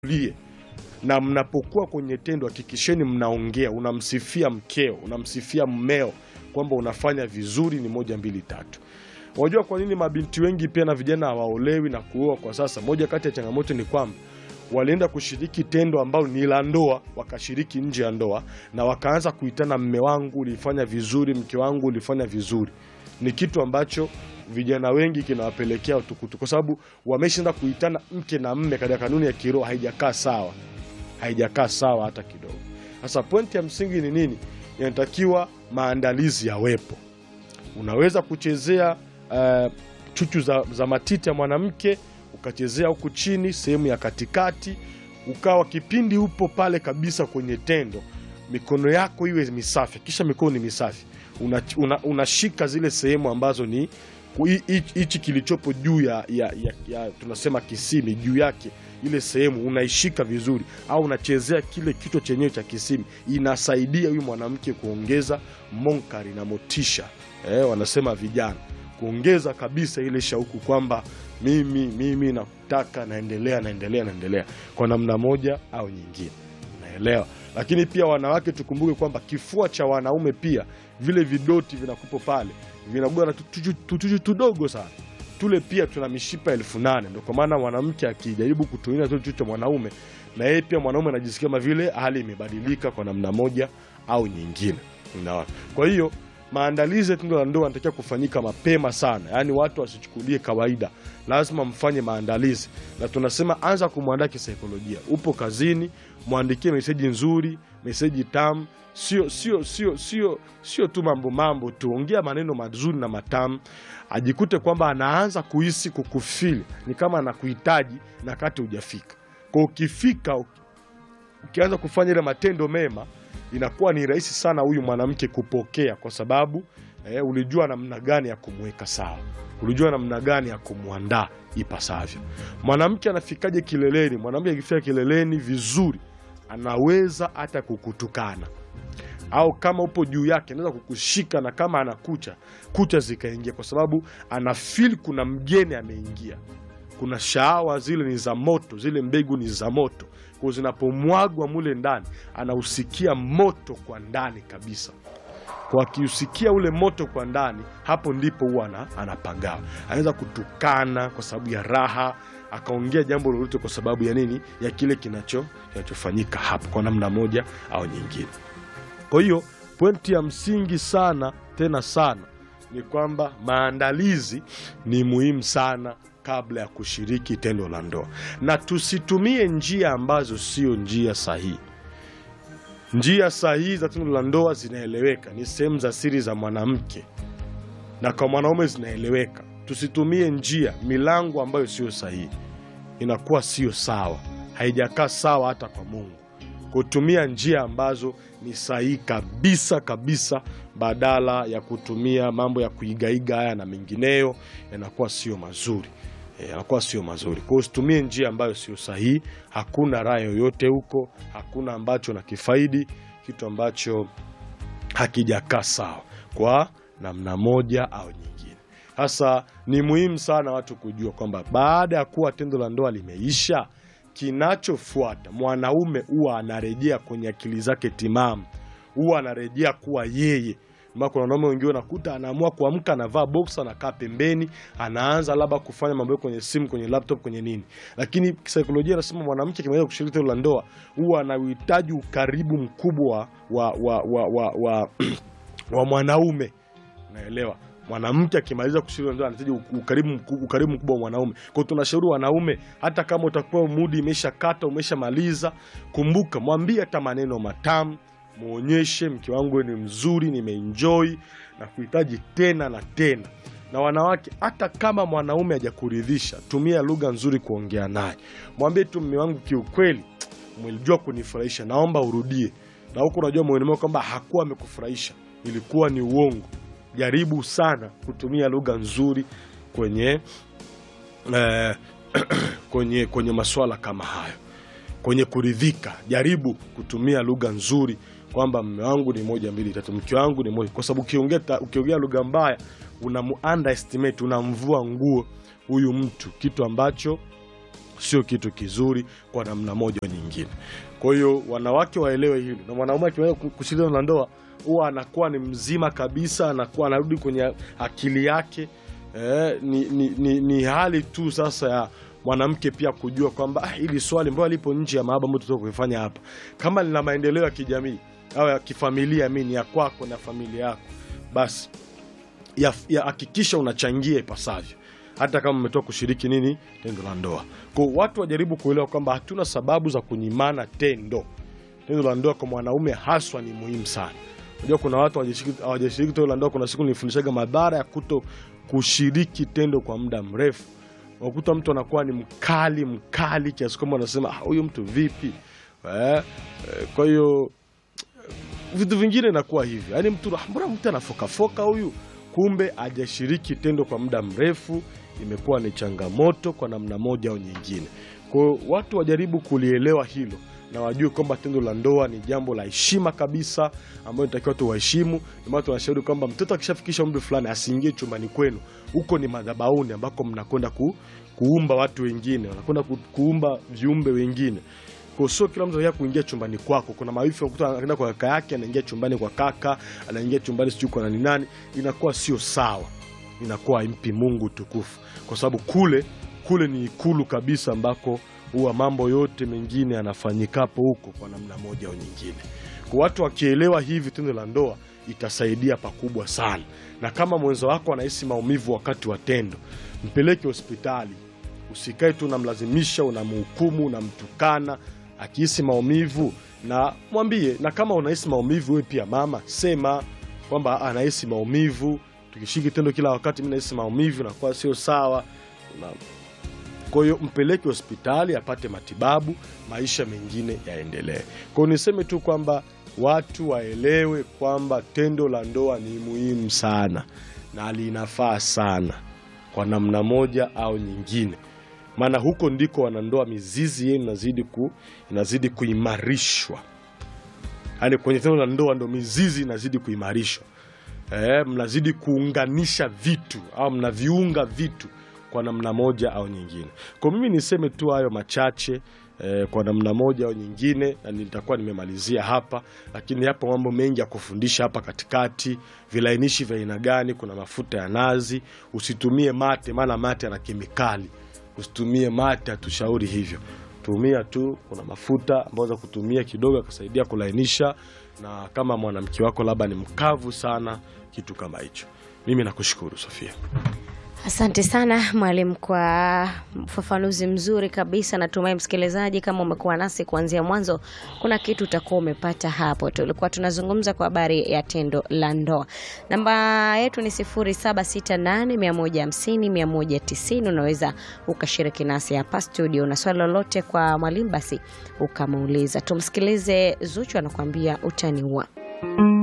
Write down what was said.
mtulie na mnapokuwa kwenye tendo hakikisheni mnaongea, unamsifia mkeo, unamsifia mmeo kwamba unafanya vizuri, ni moja mbili tatu. Unajua kwa nini mabinti wengi pia na vijana hawaolewi na kuoa kwa sasa? Moja kati ya changamoto ni kwamba walienda kushiriki tendo ambalo ni la ndoa, wakashiriki nje ya ndoa na wakaanza kuitana, mme wangu ulifanya vizuri, mke wangu ulifanya vizuri. Ni kitu ambacho vijana wengi kinawapelekea utukutu, kwa sababu wameshaenda kuitana mke na mme katika kanuni ya kiroho, haijakaa sawa, haijakaa sawa hata kidogo. Sasa pointi ya msingi ni nini? Inatakiwa maandalizi yawepo. Unaweza kuchezea uh, chuchu za, za matiti ya mwanamke ukachezea huku chini sehemu ya katikati, ukawa kipindi upo pale kabisa kwenye tendo, mikono yako iwe misafi, kisha mikono ni misafi, unashika una, unashika zile sehemu ambazo ni hichi kilichopo juu ya, ya, ya, ya tunasema kisimi, juu yake ile sehemu unaishika vizuri, au unachezea kile kichwa chenyewe cha kisimi, inasaidia huyu mwanamke kuongeza monkari na motisha eh, wanasema vijana kuongeza kabisa ile shauku kwamba mimi mimi nakutaka, naendelea naendelea naendelea kwa namna moja au nyingine, naelewa. Lakini pia wanawake, tukumbuke kwamba kifua cha wanaume pia vile vidoti vinakupo pale vinakuwa na tutuju tudogo sana tule, pia tuna mishipa elfu nane. Ndio kwa maana mwanamke akijaribu kutumia tule cha mwanaume, na yeye pia mwanaume anajisikia kama vile hali imebadilika kwa namna moja au nyingine, unaona. Kwa hiyo maandalizi ya tendo la ndoa yanatakiwa kufanyika mapema sana, yaani watu wasichukulie kawaida, lazima mfanye maandalizi, na tunasema anza kumwandaa kisaikolojia. Upo kazini, mwandikie meseji nzuri, meseji tamu, sio sio sio sio sio tu mambo mambo tu, ongea maneno mazuri na matamu, ajikute kwamba anaanza kuhisi kukufili, ni kama anakuhitaji na kati hujafika. Kwa ukifika, ukianza kufanya ile matendo mema inakuwa ni rahisi sana huyu mwanamke kupokea, kwa sababu eh, ulijua namna gani ya kumweka sawa, ulijua namna gani ya kumwandaa ipasavyo. Mwanamke anafikaje kileleni? Mwanamke akifika kileleni vizuri, anaweza hata kukutukana au kama upo juu yake anaweza kukushika, na kama ana kucha kucha zikaingia, kwa sababu ana feel kuna mgeni ameingia. Kuna shahawa zile ni za moto, zile mbegu ni za moto kwa zinapomwagwa mule ndani anausikia moto kwa ndani kabisa. Kwa akiusikia ule moto kwa ndani, hapo ndipo huwa anapagawa. Anaweza kutukana kwa sababu ya raha, akaongea jambo lolote kwa sababu ya nini, ya kile kinacho kinachofanyika hapo kwa namna moja au nyingine. Kwa hiyo pointi ya msingi sana tena sana ni kwamba maandalizi ni muhimu sana kabla ya kushiriki tendo la ndoa, na tusitumie njia ambazo sio njia sahihi. Njia sahihi za tendo la ndoa zinaeleweka, ni sehemu za siri za mwanamke, na kwa mwanaume zinaeleweka. Tusitumie njia, milango ambayo sio sahihi, inakuwa sio sawa, haijakaa sawa hata kwa Mungu. Kutumia njia ambazo ni sahihi kabisa kabisa, badala ya kutumia mambo ya kuigaiga haya na mengineyo, yanakuwa sio mazuri yanakuwa sio mazuri. Kwa hiyo usitumie njia ambayo sio sahihi. Hakuna raha yoyote huko, hakuna ambacho na kifaidi, kitu ambacho hakijakaa sawa kwa namna moja au nyingine. Sasa ni muhimu sana watu kujua kwamba baada ya kuwa tendo la ndoa limeisha, kinachofuata mwanaume huwa anarejea kwenye akili zake timamu, huwa anarejea kuwa yeye kuna wanaume wengine wanakuta anaamua kuamka, anavaa boxer, anakaa pembeni, anaanza labda kufanya mambo kwenye simu, kwenye laptop, kwenye nini. Lakini kisaikolojia anasema mwanamke akimaliza kushiriki tendo la ndoa huwa anahitaji ukaribu mkubwa wa, wa, wa, wa, wa, wa mwanaume. Naelewa mwanamke akimaliza kushiriki ndoa anahitaji ukaribu, ukaribu mkubwa wa mwanaume. Kwa hiyo tunashauri wanaume, hata kama utakuwa mudi imeshakata umeshamaliza, kumbuka mwambie hata maneno matamu Muonyeshe mke wangu ni mzuri, nimeenjoy na kuhitaji tena na tena. Na wanawake, hata kama mwanaume hajakuridhisha, tumia lugha nzuri kuongea naye, mwambie tu, mme wangu, kiukweli umelijua kunifurahisha, naomba urudie. Na huku unajua moyoni mwako kwamba hakuwa amekufurahisha, ilikuwa ni uongo. Jaribu sana kutumia lugha nzuri kwenye eh, kwenye kwenye masuala kama hayo, kwenye kuridhika, jaribu kutumia lugha nzuri kwamba mme wangu ni moja mbili tatu, mke wangu ni moja, kwa sababu ukiongea ukiongea lugha mbaya unamu underestimate, unamvua nguo huyu mtu, kitu ambacho sio kitu kizuri kwa namna moja au nyingine. Kwa hiyo wanawake waelewe hili, na mwanaume akiweza kushiriki na ndoa huwa anakuwa ni mzima kabisa, anakuwa anarudi kwenye akili yake. Eh, ni, ni, ni, ni hali tu sasa ya mwanamke pia kujua kwamba ah, hili swali mbona lipo nje ya mahaba ambayo tunataka kuifanya hapa, kama lina maendeleo ya kijamii au ya kifamilia, mimi ni ya kwako na familia yako, basi ya- ya hakikisha unachangia ipasavyo hata kama umetoka kushiriki nini tendo la ndoa. Kwa hiyo watu wajaribu kuelewa kwamba hatuna sababu za kunyimana tendo. Tendo la ndoa kwa mwanaume haswa ni muhimu sana. Unajua kuna watu hawajashiriki hawajashiriki tendo la ndoa. Kuna siku nilifundishaga madhara ya kuto kushiriki tendo kwa muda mrefu. Unakuta mtu anakuwa ni mkali mkali kiasi kwamba anasema "Ah, huyu mtu vipi? Eh, eh, kwa hiyo vitu vingine inakuwa hivyo, yaani mtu "Ah, mbona mtu anafokafoka huyu, kumbe hajashiriki tendo kwa muda mrefu. Imekuwa ni changamoto kwa namna moja au nyingine. Kwa hiyo watu wajaribu kulielewa hilo na wajue kwamba tendo la ndoa ni jambo la heshima kabisa, ambayo inatakiwa tuwaheshimu. Ndio maana tunashauri kwamba mtoto akishafikisha umri fulani asiingie chumbani kwenu, huko ni madhabahuni ambako mnakwenda ku, kuumba watu wengine, wanakwenda ku, kuumba viumbe wengine kwa sio kila mtu anataka kuingia chumbani kwako. Kuna mawifi wakuta anaenda kwa kaka yake, anaingia chumbani kwa kaka, anaingia chumbani sijui kwa nani nani, inakuwa sio sawa, inakuwa haimpi Mungu tukufu, kwa sababu kule kule ni ikulu kabisa, ambako huwa mambo yote mengine yanafanyikapo huko kwa namna moja au nyingine. Kwa watu wakielewa hivi, tendo la ndoa itasaidia pakubwa sana, na kama mwenza wako anahisi maumivu wakati wa tendo, mpeleke hospitali. Usikae tu unamlazimisha, unamhukumu, unamtukana. Akihisi maumivu na mwambie, na kama unahisi maumivu wewe pia mama, sema kwamba anahisi maumivu, tukishiki tendo kila wakati, mimi nahisi maumivu, nakuwa sio sawa. Una- Kwa hiyo mpeleke hospitali apate matibabu, maisha mengine yaendelee. Kwa hiyo niseme tu kwamba watu waelewe kwamba tendo la ndoa ni muhimu sana na linafaa sana kwa namna moja au nyingine, maana huko ndiko wanandoa mizizi yenu inazidi, ku, inazidi kuimarishwa. Yaani kwenye tendo la ndoa ndo mizizi inazidi kuimarishwa. Eh, mnazidi kuunganisha vitu au mnaviunga vitu kwa namna moja au nyingine. Kwa mimi niseme tu hayo machache eh, kwa namna moja au nyingine, na nitakuwa nimemalizia hapa, lakini yapo mambo mengi ya kufundisha hapa katikati. Vilainishi vya aina gani? Kuna mafuta ya nazi, usitumie mate, maana mate yana kemikali. Usitumie mate, hatushauri hivyo. Tumia tu, kuna mafuta ambayo za kutumia kidogo akasaidia kulainisha, na kama mwanamke wako labda ni mkavu sana, kitu kama hicho. Mimi nakushukuru Sofia. Asante sana mwalimu kwa ufafanuzi mzuri kabisa. Natumai msikilizaji, kama umekuwa nasi kuanzia mwanzo, kuna kitu utakuwa umepata hapo. Tulikuwa tunazungumza kwa habari ya tendo la ndoa. Namba yetu ni 0768150190. Unaweza ukashiriki nasi hapa studio na swali lolote kwa mwalimu, basi ukamuuliza. Tumsikilize Zuchu anakuambia utaniua.